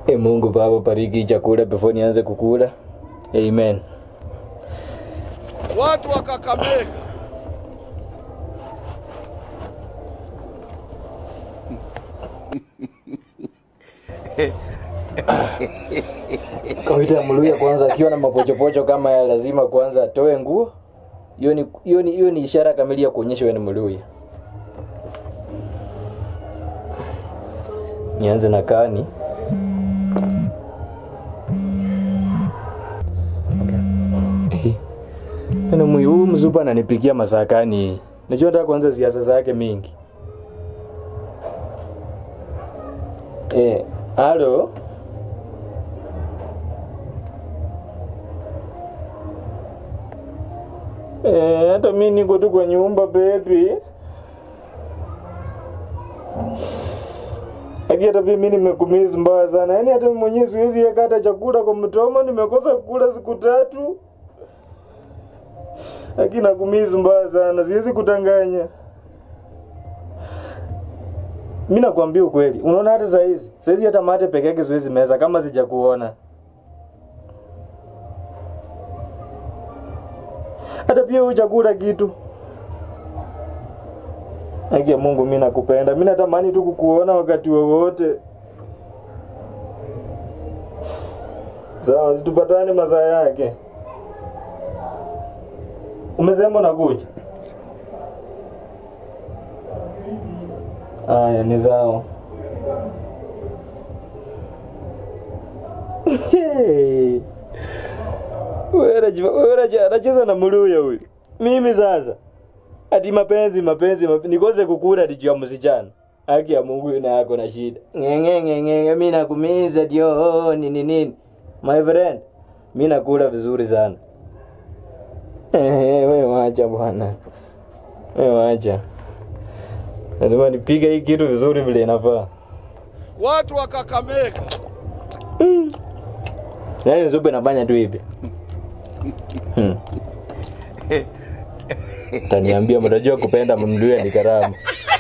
E Mungu Baba, bariki chakula before nianze kukula. Amen. Watu wa Kakamega, Kawaida ya Mluya kwanza akiwa na mapochopocho kama ya lazima kwanza atoe nguo. Hiyo ni hiyo ni hiyo ni ishara kamili ya kuonyesha wewe ni Mluya. Nianze na kani. Eh. Ana mwi huyu mzupa ananipikia masakani. Najua nataka kuanza siasa zake mingi. Eh, halo. Eh, hata mimi niko tu kwa nyumba baby. Aki hata mimi nimekumiss mbaya sana. Yaani hata mimi mwenyewe siwezi yeka hata chakula kwa mtomo, nimekosa kukula siku tatu. Aki nakumiss mbaya sana, siwezi kutanganya. Mimi nakwambia ukweli. Unaona hata saa hizi, saa hizi hata mate peke yake siwezi meza kama sijakuona. hata pia hujakula kitu. Haki ya Mungu, mimi nakupenda, mimi natamani tu kukuona wakati wowote. Sawa, situpatane masaa yake. Umesema unakuja? Aya, ni sawa. Hey. Wewe unajua- wewe unajua- anacheza na Muluya huyu. Mimi sasa ati mapenzi mapenzi, mapenzi. nikose kukula ati juu ya msichana. Haki ya Mungu ina yako na shida. Ngenge ngenge mimi nakumiza dio nini nini. My friend, mimi nakula vizuri sana. Eh, wewe wacha bwana. Wewe wacha. Lazima nipige hii kitu vizuri vile inafaa. watu wa Kakamega, Yaani zupe nafanya tu hivi. Hmm. Taniambia mtajua kupenda mmduya ni karamu.